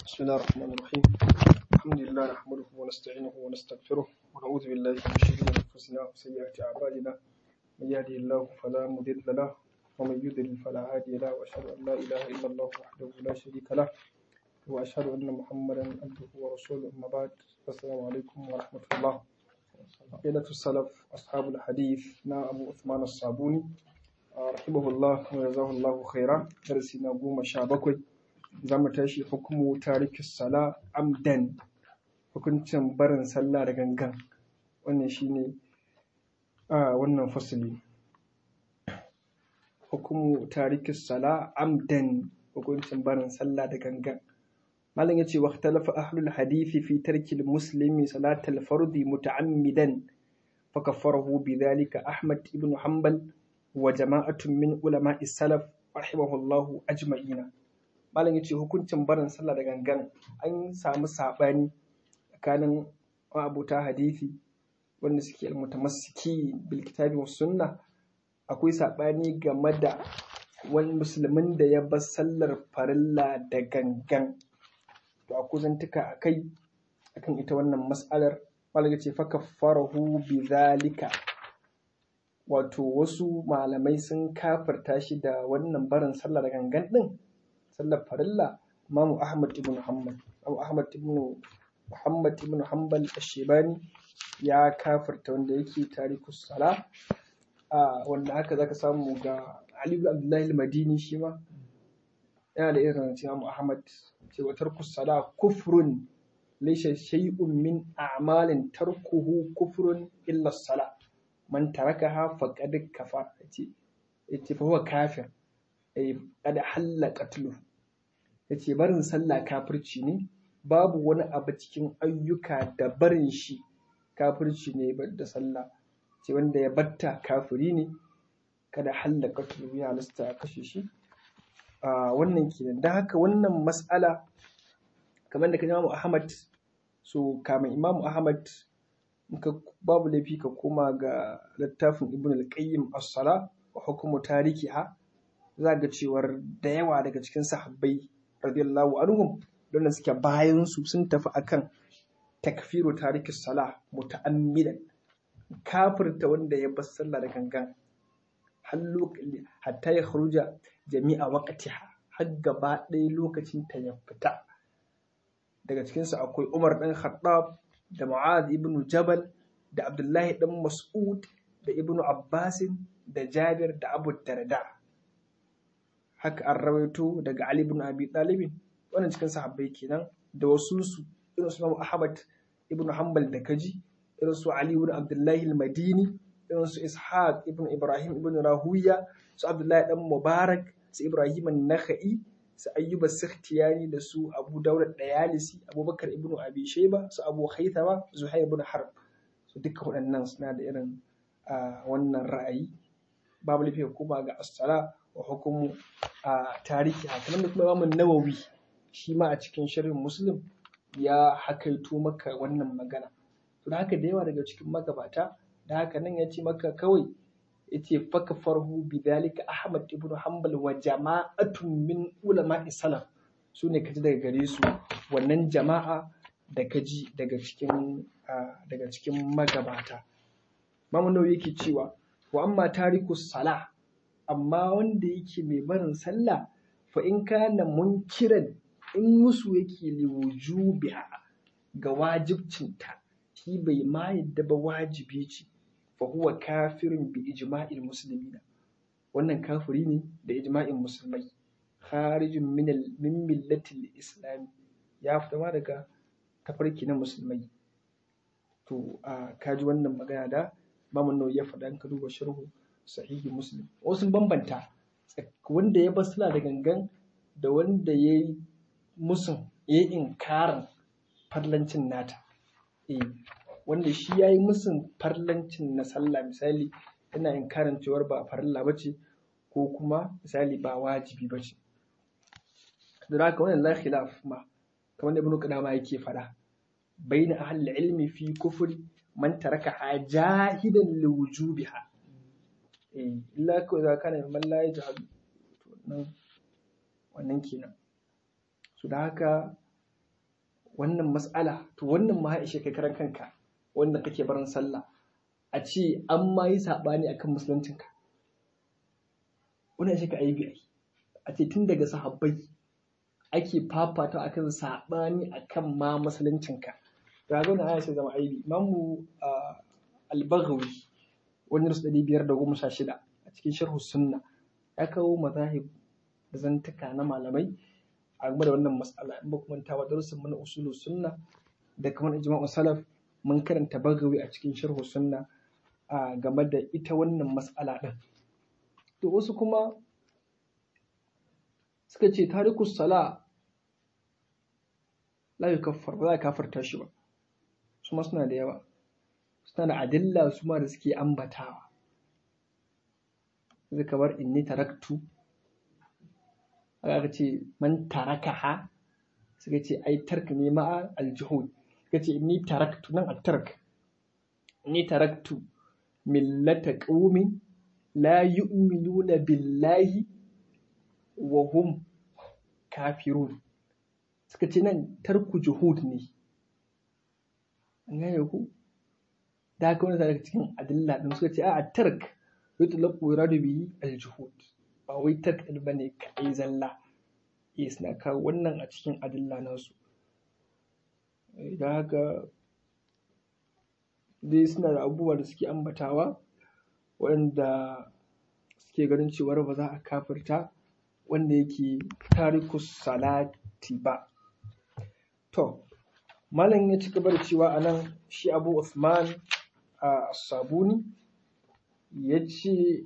بسم الله الرحمن الرحيم الحمد لله نحمده ونستعينه ونستغفره ونعوذ بالله من شرور انفسنا وسيئات اعمالنا من يهده الله فلا مضل له ومن يضلل فلا هادي له واشهد ان لا اله الا الله وحده لا شريك له واشهد ان محمدا عبده ورسوله اما بعد السلام عليكم ورحمه الله عقيدة السلف أصحاب الحديث نا أبو عثمان الصابوني رحمه الله وجزاه الله خيرا درسنا قوم شابكوي zamu tashi hukumu tariki sala amdan hukuncin barin sallah da gangan wannan shine a wannan fasili hukumu tariki sala amdan hukuncin barin sallah da gangan malam yace wa ikhtalafa ahlul hadisi fi tarki muslimi salatal fardi muta'ammidan فكفره بذلك أحمد بن حنبل وجماعة من علماء السلف رحمه الله أجمعين malam ya ce hukuncin barin sallah da gangan an samu saɓani tsakanin abuta hadisi wanda suke almutamassiki bil kitabi was sunna akwai saɓani game da wani musulmin da ya bar sallar farilla da gangan to akwai zantuka akai akan ita wannan mas'alar malam ya ce fa kaffarahu bi zalika wato wasu malamai sun kafirta shi da wannan barin sallah da gangan din sallar farilla Imamu Ahmad ibn Hanbal Imamu Ahmad ibn Muhammad ibn Hanbal Ashebani ya kafirta wanda yake tarikus sala a wanda haka zaka samu ga Ali ibn Abdullah al-Madini shi ma yana da irin cewa Imamu Ahmad cewa tarkus sala kufrun laysa shay'un min a'malin tarkuhu kufrun illa sala man tarakaha faqad kafara yace yace fa huwa kafir ay qad halla qatluhu ya ce barin sallah kafirci ne babu wani abu cikin ayyuka da barin shi kafirci ne da sallah ce wanda ya batta kafiri ne kada hallaka tulu ya halasta a kashe shi a wannan kenan don haka wannan mas'ala kamar da ka imamu ahmad so kamar imamu ahmad ka babu laifi ka koma ga littafin ibn al-qayyim as-sala wa hukumu tarikiha za ga cewar da yawa daga cikin sahabbai radiyallahu anhum don suke bayan su sun tafi akan takfiru tariki sala muta'ammidan kafirta wanda ya bar sallah da gangan hatta ya kharuja jami'a waqtiha har gaba ɗaya lokacin ta ya fita daga cikin su akwai Umar dan Khattab da Mu'adh ibn Jabal da Abdullahi dan Mas'ud da Ibn Abbas da Jabir da Abu Darda haka an rawaito daga Ali ibn Abi Talib wannan cikin sahabbai kenan da wasu su irin su Ahmad ibn Hanbal da kaji irin su Ali ibn Abdullah al-Madini irin su Ishaq ibn Ibrahim ibn Rahuya su Abdullahi dan Mubarak su Ibrahim an-Nakhai su Ayyub as-Sakhtiyani da su Abu Dawud ad-Dayalisi Abubakar ibn Abi Shayba su Abu Haythama Zuhair ibn Harb su duka waɗannan suna da irin wannan ra'ayi babu lafiya kuma ga as-sala wa hukumu a tarihi kamar da kuma imamun nawawi shi ma a cikin shirin muslim ya hakaito maka wannan magana to da haka da yawa daga cikin magabata da haka nan ya ce maka kawai ya ce faka farhu bidalika ahmad ibn hanbal wa jama'atun min ulama salaf su ne kaji daga gare su wannan jama'a da kaji daga cikin daga cikin magabata mamu nawawi yake cewa wa amma tariku salah amma wanda yake mai barin sallah fa in kana munkiran in musu yake liwujubiha ga wajibcinta shi bai ma yadda ba wajibi ce fa huwa kafirin bi ijma'il muslimina wannan kafiri ne da ijma'in musulmai kharijin min min millatil islam ya fita ma daga tafarki na musulmai to a kaji wannan magana da mamun ya faɗa in ka duba sharhu sahihi muslim wasu bambanta wanda ya basila da gangan da wanda ya yi musun ya yi inkarin farlancin nata eh wanda shi ya yi musun farlancin na sallah misali yana inkarin cewar ba farilla ba ce ko kuma misali ba wajibi ba ce da haka wannan la khilaf ma kamar da ibnu qadama yake fada bayna ahli ilmi fi kufri man taraka jahidan liwujubiha illa kawai za ka neman layi jihadu to nan wannan kenan su da haka wannan mas'ala to wannan ma ishe kai karan kanka wanda kake barin sallah a ce an ma yi saɓani akan musuluncinka wannan ishe ka aibi ai a ce tun daga sahabbai ake fafata akan saɓani akan ma musuluncinka ga zo na aya sai zama aibi imamu al-baghawi wani rasu ɗari biyar da goma sha shida a cikin sharhu sunna ya kawo mazahib da zantuka na malamai a game da wannan matsala in ba kuma ta ba darussan mana usulu sunna da kamar ijma'u salaf mun karanta bagawi a cikin sharhu sunna a game da ita wannan matsala din to wasu kuma suka ce tarikus sala la yukaffar ba za a kafarta shi ba su ma suna da yawa suna da adilla su ma da suke ambatawa zai kamar inni taraktu aka ce man tarakaha suka ce ai tark ne ma'a aljihud suka ce inni taraktu nan a tark inni taraktu millata qaumin la yu'minuna billahi wa hum kafirun suka ce nan tarku juhud ne an gane ku da haka wani daga cikin adilla din suka ce a tark yutlaqu yuradu bihi aljuhud ba wai tark din bane kai zalla eh suna kawo wannan a cikin adilla nasu da haka dai suna da abubuwa da suke ambatawa waɗanda suke ganin cewar ba za a kafirta wanda yake tarikus salati ba to malam ya ci gaba da cewa a nan shi abu Usman a sabuni ya ce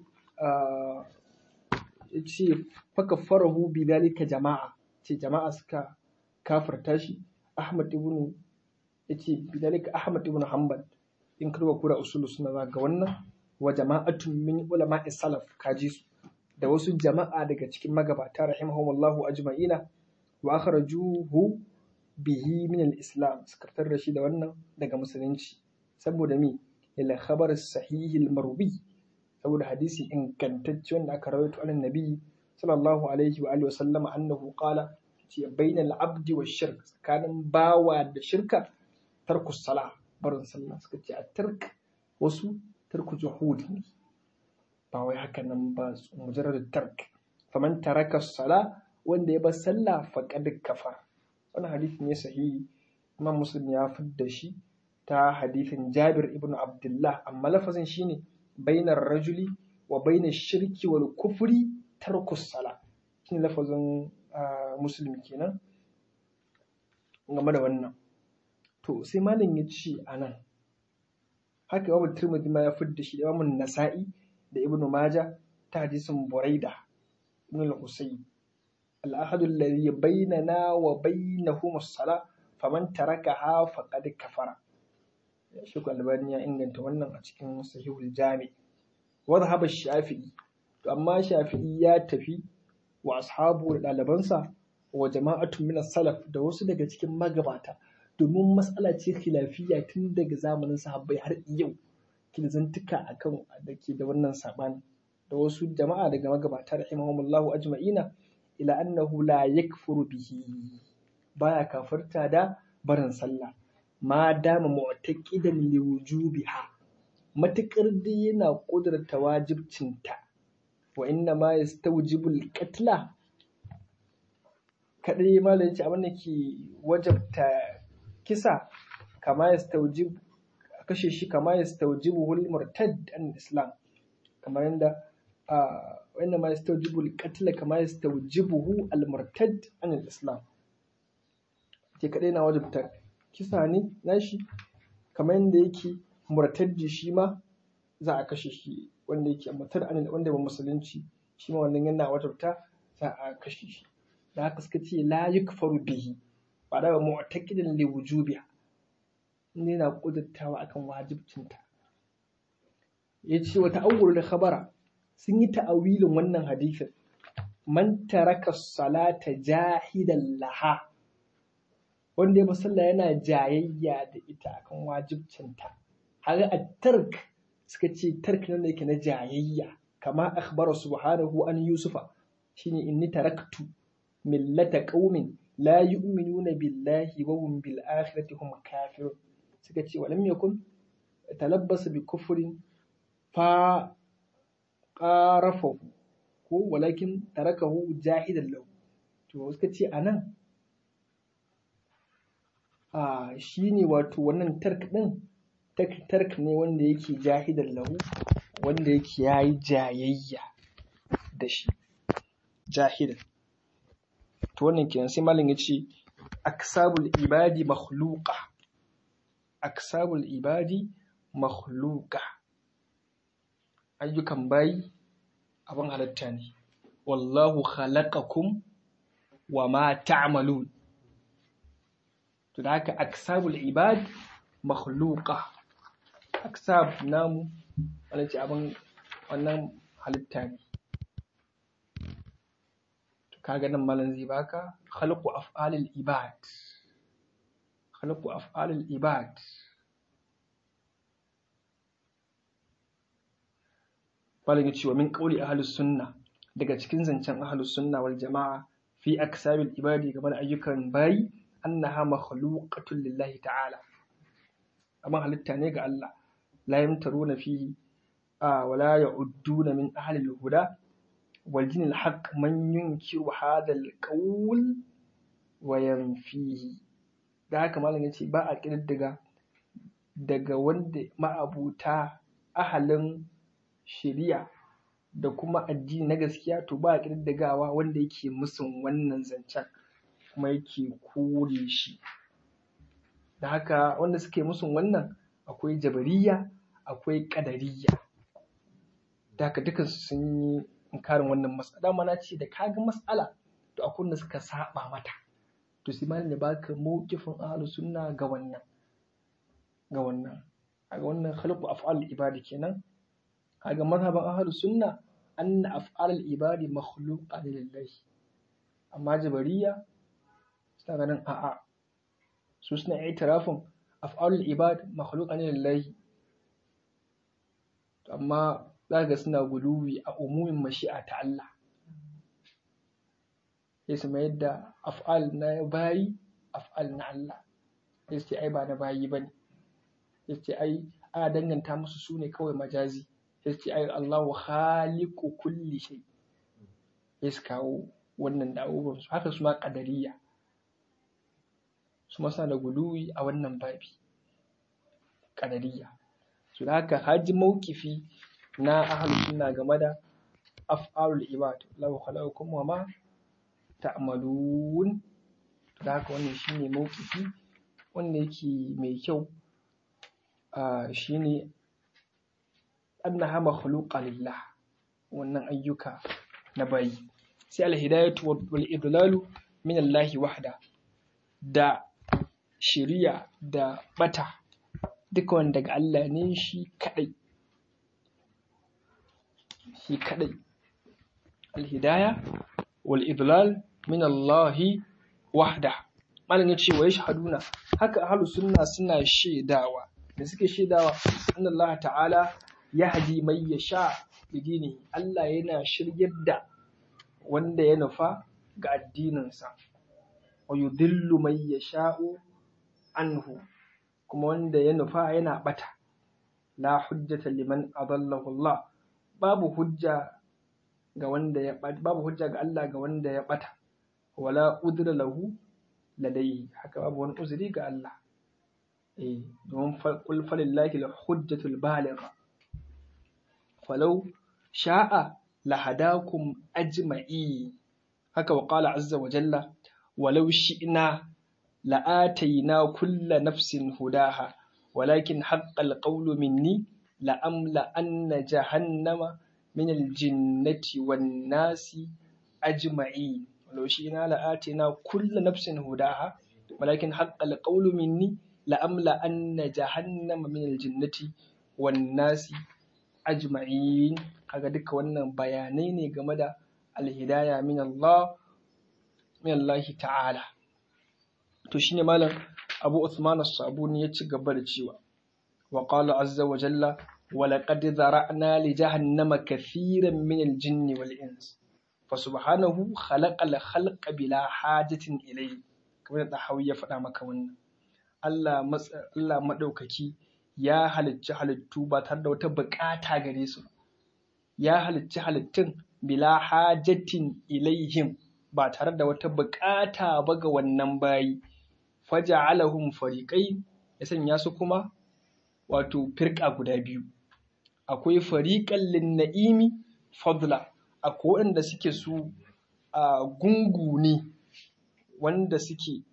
ya ce faka farahu bi dalika jama'a ce jama'a suka kafirta shi Ahmad ibn ya ce bi dalika Ahmad ibn Hanbal in karba kura usulu suna za ga wannan wa jama'atun min ulama salaf kaji su da wasu jama'a daga cikin magabata rahimahumullahu ajma'ina wa akhrajuhu bihi min al-islam suka fitar da shi da wannan daga musulunci saboda mi ila khabar sahih al-marwi saboda hadisi ingantacce wanda aka rawaito an nabi sallallahu alaihi wa alihi wa sallama annahu qala ce bainal abdi wa shirk tsakanin bawa da shirka tarku sala barin sallah suka ce a tark wasu tarku juhud ne ba wai haka nan ba mujarrad tark faman taraka sala wanda ya bar sallah faqad kafar wannan hadisi ne sahihi imam muslim ya fidda shi ta hadisin jabir ibn abdullah amma lafazin shine bainar rajuli wa bainar shirki wal kufri tarku sala shine lafazin muslim kenan game da wannan to sai malam ya ce a nan haka imam tirmidhi ma ya fidda shi da imam nasa'i da ibnu majah ta hadisin buraida ibn al-husayn al-ahadu alladhi bainana wa bainahum as-sala faman tarakaha faqad kafara shi albani ya inganta wannan a cikin sahihul jami wa dhahaba shafi'i to amma shafi'i ya tafi wa ashabu da ɗalibansa wa jama'atun min salaf da wasu daga cikin magabata domin matsala ce khilafiyya tun daga zamanin sahabbai har yau kin zantuka akan da ke da wannan sabani da wasu jama'a daga magabata rahimahumullahu ajma'ina ila annahu la yakfuru bihi baya kafarta da barin sallah ma dama mu'taqidan li wujubiha matakar dai yana kudurta wajibcinta wa inna ma yastawjibu al-qatla kadai malam yace abin da ke wajabta kisa kama yastawjib kashe shi kama yastawjibu al-murtad an islam kamar yadda wa inna ma yastawjibu al-qatl kama yastawjibuhu al-murtad an islam ke kadai na wajabta kisa ne nashi kamar yadda yake murtaddi shi ma za a kashe shi wanda yake mutar an wanda ba musulunci shi ma wannan yana wajabta za a kashe shi da haka suka ce la yukfaru bihi ba da mu'taqidan li wujubiha ne na kudurtawa akan wajibcinta yace wa ta'awwul khabara sun yi ta'awilin wannan hadisin man taraka salata jahidan laha wanda ya sallah yana jayayya da ita akan wajibcinta haka a tark suka ce tark nan da yake na jayayya kama akhbara subhanahu an yusufa shine inni taraktu millata qaumin la yu'minuna billahi wa hum bil akhirati hum kafirun suka ce walam yakun talabbasa bi kufrin fa qarafahu ko walakin tarakahu jahidan lahu to suka ce anan a shine wato wannan tark din tark ne wanda yake jahidan lahu wanda yake yayi jayayya da shi jahidan to wannan kenan sai malam ya ce aksabul ibadi makhluqa aksabul ibadi makhluqa ayyukan bayi abin halitta ne wallahu khalaqakum wa ma ta'malun to da haka aksabul ibad makhluqa aksab namu wannan ce abin wannan halitta ne kaga nan malam zai baka khalqu af'alil ibad khalqu af'alil ibad malam ya ce wa min qawli ahlus sunna daga cikin zancen ahlus sunna wal jama'a fi aksabil ibadi game da ayyukan bayi annaha makhluqatun lillahi ta'ala amma halitta ne ga Allah la yamtaruna fihi wa la ya'udduna min ahli al-huda والدين الحق من ينكر هذا القول وينفيه da haka malam yace ba a ƙididdiga daga wanda ma'abuta ahalin shari'a da kuma addini na gaskiya to ba a ƙididdigawa wanda yake musun wannan zancen kuma yake kore shi da haka wanda suke musun wannan akwai jabariya akwai ƙadariya da haka dukansu sun yi inkarin wannan matsala mana ce da kaga matsala to akwai wanda suka saba mata to sai malam ya baka mawqifin ahlus sunna ga wannan ga wannan kaga wannan khalqu af'al ibadi kenan kaga mazhaban ahlus sunna anna af'al ibadi makhluqa lillahi amma jabariya suna ganin a'a su suna itirafin af'al ibad makhluqa lillahi amma za ga suna guluwi a umumin mashi'a ta Allah sai su mayar da af'al na bayi af'al na Allah sai su ce ai ba na bayi ba ne sai su ce ai ana danganta musu su ne kawai majazi sai su ce ai Allahu khaliqu kulli shay sai su kawo wannan da abubuwan su haka su ma qadariyya su ma suna da guluwi a wannan babi qadariyya su da haka haji mawkifi na ahlus sunna game da af'alul ibad law khalaqakum wa ma ta'malun da haka wannan shine mawkifi wanda yake mai kyau a shine annaha makhluqa lillah wannan ayyuka na bayi sai alhidayatu wal idlalu min Allah wahda da shiriya da bata duka wanda daga Allah ne shi kadai shi kadai alhidaya wal idlal min Allah wahda malam ya ce wa yashhaduna haka ahlus sunna suna shaidawa da suke shaidawa anna Allah ta'ala yahdi man yasha bidini Allah yana shiryar da wanda ya nufa ga addininsa wa yudillu man yasha'u anhu kuma wanda ya nufa yana bata la hujjata liman adallahu Allah babu hujja ga wanda ya babu hujja ga Allah ga wanda ya bata wala udra lahu ladayhi haka babu wani uzuri ga Allah eh domin qul falillahi al-hujjatul baligha falau sha'a lahadakum ajma'i haka wa qala azza wa jalla walau shi'na la'atayna kulla nafsin hudaha walakin haqqal qawlu minni la'amla anna jahannama min al-jinnati wan nasi ajma'in walau shi'na la'atayna kulla nafsin hudaha walakin haqqal qawlu minni la'amla anna jahannama min al-jinnati wan nasi ajma'in kaga duka wannan bayanai ne game da alhidaya min Allah min Allah ta'ala to shine malam Abu Uthman as-Sabuni ya ci gaba da cewa wa qala azza wa jalla wa laqad zara'na li jahannama kathiran min al-jinn wal ins fa subhanahu khalaqa al-khalqa bila hajatin ilayhi kamar da Hawi ya faɗa maka wannan Allah Allah madaukaki ya halicci halittu ba tare da wata buƙata gare su ya halicci halittun bila hajatin ilaihim ba tare da wata buƙata ba ga wannan bayi faja'alahum fariqai ya sanya su kuma wato firka guda biyu akwai fariqan linna'imi fadla akwai waɗanda suke su a gungu ne wanda suke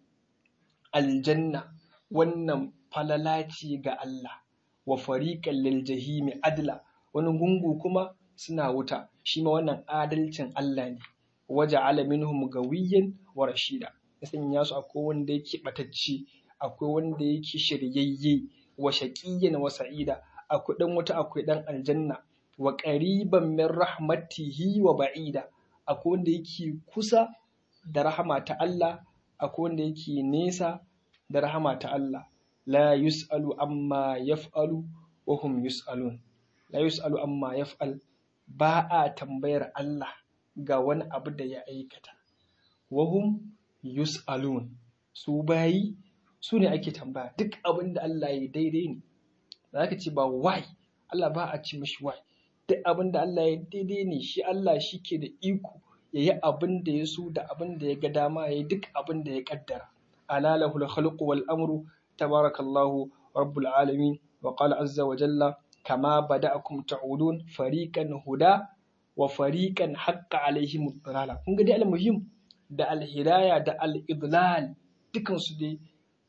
aljanna wannan falala ce ga Allah wa fariqan lil jahimi adla wani gungu kuma suna wuta shi ma wannan adalcin Allah ne waja'ala minhum gawiyyan wa rashida ya sanya su akwai wanda yake batacce akwai wanda yake shiryayye wa shaqiyyan wa sa'ida akwai dan wuta akwai dan aljanna wa qariban min rahmatihi wa ba'ida akwai wanda yake kusa da rahama ta Allah akwai wanda yake nesa da rahama ta Allah la yus'alu amma yaf'alu wa hum yus'alun la yus'alu amma yaf'al ba a tambayar Allah ga wani abu da ya aikata wa hum yus'alun su bayi su ne ake tambaya duk abin da Allah ya daidai ne za ka ce ba why Allah ba a ci mishi why duk abin da Allah ya daidai ne shi Allah shi ke da iko ya yi abin da ya so da abin da ya ga dama ya yi duk abin da ya kaddara alalahul khalqu wal amru tabarakallahu rabbul alamin wa qala azza wa jalla kama bada'akum ta'udun fariqan huda wa fariqan haqqa alaihim ad-dalala kun ga dai al-muhim da al-hidaya da al-idlal dukan su dai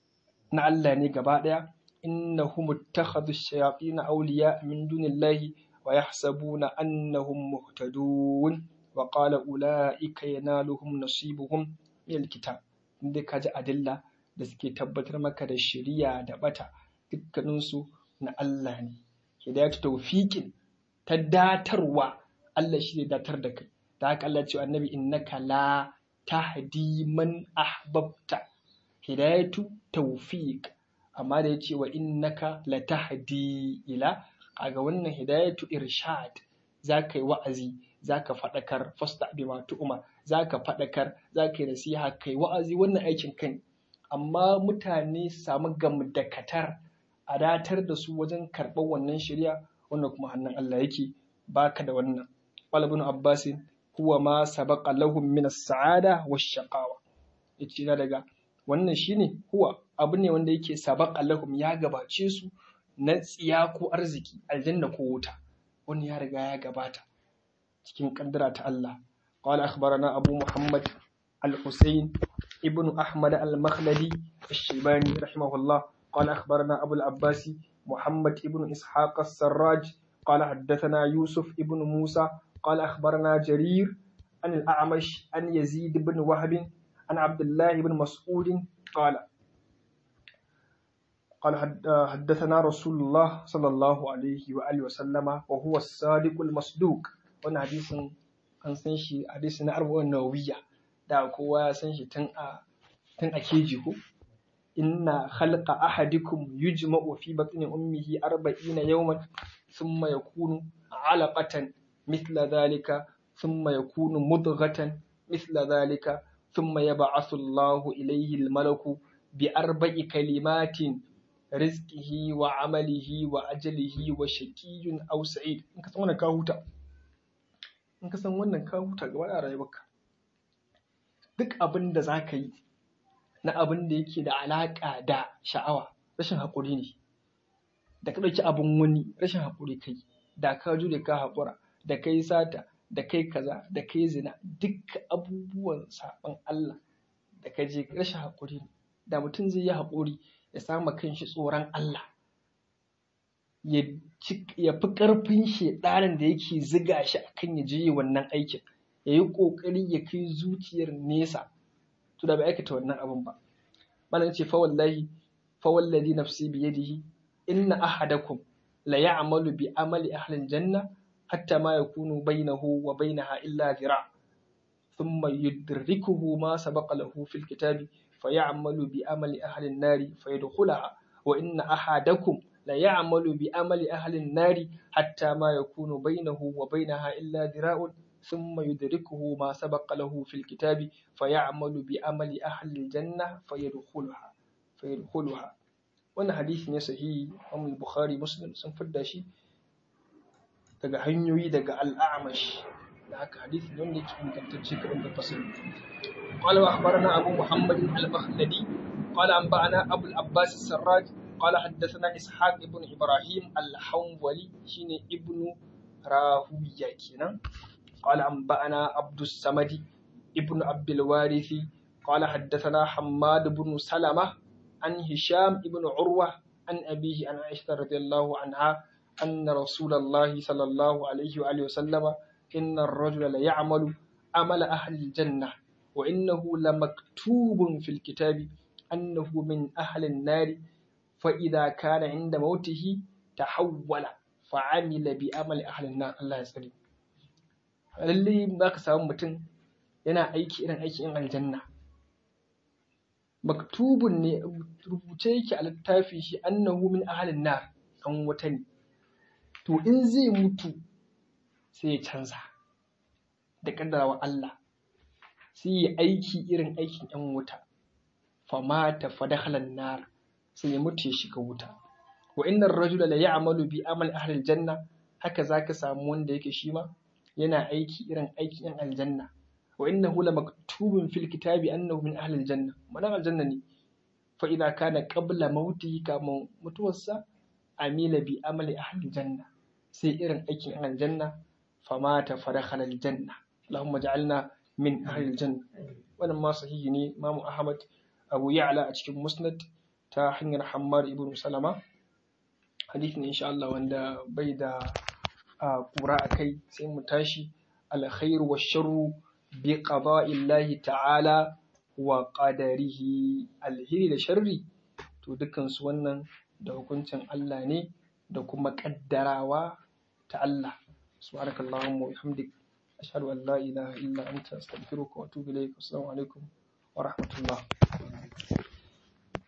na Allah ne gaba daya innahum ittakhadhu ash-shayatin awliya min dunillahi wa yahsabuna annahum muhtadun wa qala ulaika yanaluhum nasibuhum min al-kitab inda kaji adilla da suke tabbatar maka da shari'a da bata dukkaninsu na Allah ne hidayatu tawfiqin ta datarwa Allah shi ne datar da kai da haka Allah ce annabi innaka la tahdi man ahbabta hidayatu tawfiq amma da yace wa innaka la tahdi ila kaga wannan hidayatu irshad zaka yi wa'azi zaka faɗakar fasta bima tu'ma zaka faɗakar zaka yi nasiha kai wa'azi wannan aikin kai amma mutane su samu gamdakatar a datar da su wajen karɓar wannan shirya wannan kuma hannun Allah yake baka da wannan qala ibn abbas huwa ma sabaqa lahum min as-sa'ada wash-shaqawa yace na daga wannan shine huwa abu ne wanda yake sabaqa lahum ya gabace su na tsiya ko arziki aljanna ko wuta wani ya riga ya gabata cikin kaddara ta Allah qala akhbarana abu muhammad al-husayn ibn ahmad al-makhladi الشيباني رحمه الله قال أخبرنا أبو العباس محمد ابن إسحاق السراج قال حدثنا يوسف ابن موسى قال أخبرنا جرير عن الأعمش عن يزيد بن وهب عن عبد الله بن مسعود قال قال حدثنا رسول الله صلى الله عليه وآله وسلم وهو الصادق المصدوق وانا حديث an san shi hadisi na arba'in nawawiya da kowa ya san shi tun a tun a keji ko inna khalqa ahadikum yujma'u fi batni ummihi arba'ina yawman thumma yakunu 'alaqatan mithla dhalika thumma yakunu mudghatan mithla dhalika thumma yab'athu Allahu ilayhi al-malaku bi arba'i kalimatin rizqihi wa 'amalihi wa ajalihi wa shaqiyyun aw sa'id in ka san wannan ka huta in ka san wannan ka huta gaba da rayuwarka duk abin da za ka yi na abin da yake da alaƙa da sha'awa rashin haƙuri ne da ka ɗauki abin wani rashin haƙuri kai da ka jure ka haƙura da kai sata da kai kaza da kai zina duk abubuwan saɓon Allah da ka je rashin haƙuri ne da mutum zai yi haƙuri ya samu kanshi tsoron Allah ya fi ƙarfin shedanin da yake ziga shi akan ya je wannan aikin ya yi ƙoƙari ya kai zuciyar nesa to da bai aikata wannan abin ba malam ce fa wallahi fa wallazi nafsi bi yadihi inna ahadakum la ya'malu bi amali ahli janna hatta ma yakunu bainahu wa bainaha illa zira thumma yudrikuhu ma sabaqa lahu fil kitabi fayamalu bi amali ahli an-nari fayadkhulaha wa inna ahadakum la ya'malu bi amali ahli an-nari hatta ma yakunu bainahu wa bainaha illa dhira'un ثم يدركه ما سبق له في الكتاب فيعمل بعمل أهل الجنة فيدخلها فيدخلها wannan hadisi ne sahihi Imam Bukhari Muslim sun fidda shi daga hanyoyi daga al-A'mash da haka hadisi ne wanda yake ingantacce kaɗan da fasiri قال وأخبرنا أبو محمد المخلدي قال أنبأنا أبو العباس السراج قال حدثنا إسحاق ابن إبراهيم الحنظلي شين ابن راهوية كنا قال أنبأنا عبد الصمد ابن عبد الوارث قال حدثنا حماد بن سلمة عن هشام ابن عروة عن أبيه عن عائشة رضي الله عنها أن رسول الله صلى الله عليه وآله وسلم إن الرجل ليعمل عمل أهل الجنة وإنه لمكتوب في الكتاب أنه من أهل النار فإذا كان عند موته تحول فعمل بأمل أهل النار الله يسلم lallai za ka samu mutum yana aiki irin aikin yan aljanna maktubun ne rubuce yake a littafi shi annahu min ahalin nar an wata ne to in zai mutu sai ya canza da kaddarawa Allah sai ya aiki irin aikin yan wuta famata fadakhalan nar sai ya mutu ya shiga wuta wa innar rajula la ya'malu bi amal ahli aljanna haka zaka samu wanda yake shi ma yana aiki irin aikin yan aljanna wa innahu la maktubun fil kitabi annahu min ahli aljanna manan aljanna ne fa idza kana qabla mautihi kama mutuwarsa amila bi amali ahli aljanna sai irin aikin yan aljanna famata fadakhala aljanna allahumma ja'alna min ahli aljanna wannan ma sahihi ne imamu ahmad abu ya'la a cikin musnad ta hanyar hammar ibn salama hadisi ne insha Allah wanda bai da kura a kai sai mu tashi alkhairu wa sharru bi qada'illahi ta'ala wa qadarihi alheri da sharri to dukkan su wannan da hukuncin Allah ne da kuma kaddarawa ta Allah subhanakallahumma wa bihamdik ashhadu an la ilaha illa anta astaghfiruka wa atubu ilayk assalamu alaikum wa rahmatullah